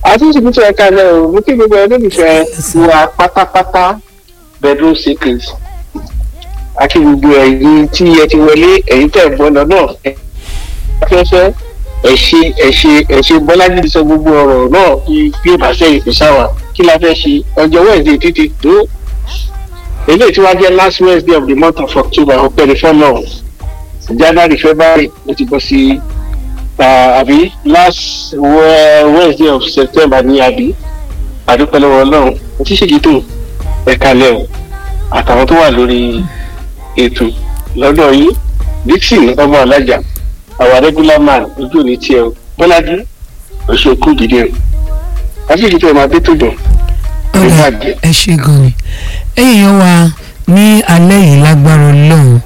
àtúntò tó ẹ̀ka náà ò mú kí gbogbo ẹ̀ lólùfẹ́ wa pátápátá bedroom secret àti gbogbo ẹ̀yin tí ẹ ti wọlé ẹ̀yin tẹ̀ gbọ́n lọ náà afẹ́fẹ́ ẹ̀ ṣe ẹ̀ ṣe ẹ̀ ṣe bọ́lájí ti sọ gbogbo ọ̀rọ̀ náà bí bí ó bá sẹ́yìn kò sáwà kí la fẹ́ ṣe ọjọ́ wednesday títí tó eléyìí tí wàá jẹ́ last wednesday of the month of october ọpẹ́ ní fọ́nà january february ó ti bọ́ sí àbí last wednesday of september ní àbí àdúpẹ́ lọ́wọ́ ọlọ́run tí ṣèjì tó ẹ̀ka lẹ́wọ̀ àtàwọn tó wà lórí ètò lọ́dọ̀ yìí dixon ọmọ alájà our regular man ojú òní tiẹ̀ o bọ́lájú oṣooku dìde o àṣìṣe tó ẹ̀ máa dé tó dùn. ọ̀rẹ́ ẹ ṣe gan ni ẹ̀yìn wa ní alẹ́ yìí lágbára ọlọ́run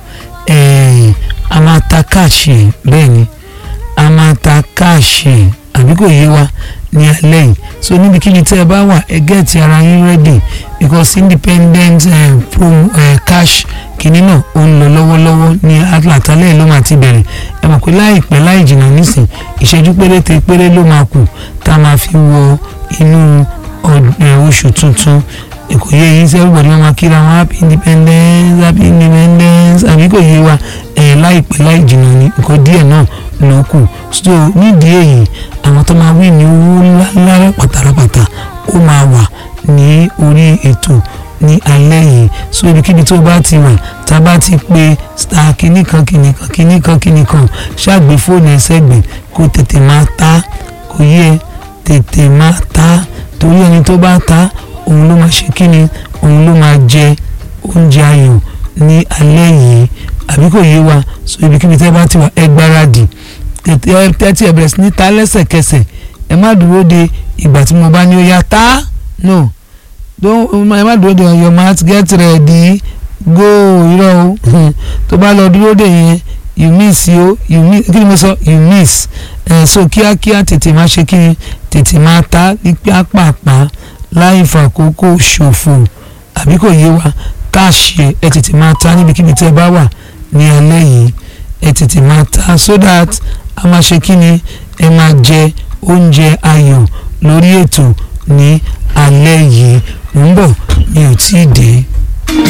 a máa ta káàṣì bẹ́ẹ̀ ni a máa ta káàṣì àbí kò yé wa ní alẹ́ yìí so níbikíbi tí ẹ bá wà ẹ gẹ́ẹ̀tì ara yín ready because independent uh, pro, uh, cash kìíní náà ó ń lọ lọ́wọ́lọ́wọ́ ní àtàlẹ́ ló máa ti bẹ̀rẹ̀ ẹ mọ̀ pé láìpẹ́ láì jìnnà nísìn ìṣẹ́jú péréte péré ló máa kù tá a máa fi wọ inú oṣù tuntun kò yé yín sí everybody wọn máa kíra wọn happy independence happy independence àbí kò yé wa ẹ̀ láìpẹ́ láì jìnnà ní nǹkan díẹ̀ náà ló kù so nídìí èyí àwọn tó máa wí ní owó ńláńlá pátápátá ó máa wà ní orí ètò ní alẹ́ yìí so ibikíbi tó bá ti wà tá a bá ti pe star kìnnìkan kìnnìkan kìnnìkan kìnnìkan ṣàgbé fóònù ẹsẹ̀gbẹ̀ kó tètè máa ta kò yẹ tètè máa ta torí ẹni tó bá ta òun ló máa ṣe kíni òun ló máa jẹ oúnjẹ ayọ̀ ní alẹ́ yìí àbí kò yé wa so ibikíbi tẹ́ bá ti wà ẹ gbáradì tẹ́tí ẹ bẹ̀rẹ̀ sí ní ta lẹ́sẹ̀kẹsẹ̀ ẹ má dúró de ìgbà tí mo bá ní ó yá ta no don ẹ má dúró de your mat get ready go irọ́ o tó bá lọ dúró de yẹn you miss yo you miss kí ni mo sọ you miss ẹ so kíákíá tètè má ṣe kí ni tètè má ta ní pápápá láì fàkókò ṣòfò àbí kò yé wa káàṣì ẹ tètè má ta níbikíbi tí ẹ bá wà ní alẹ́ yìí ẹ tètè máa ta so that a máa ṣe kí ni ẹ máa jẹ oúnjẹ ayọ̀ lórí ètò ní alẹ́ yìí ń bọ̀ mi ò tí ì dé.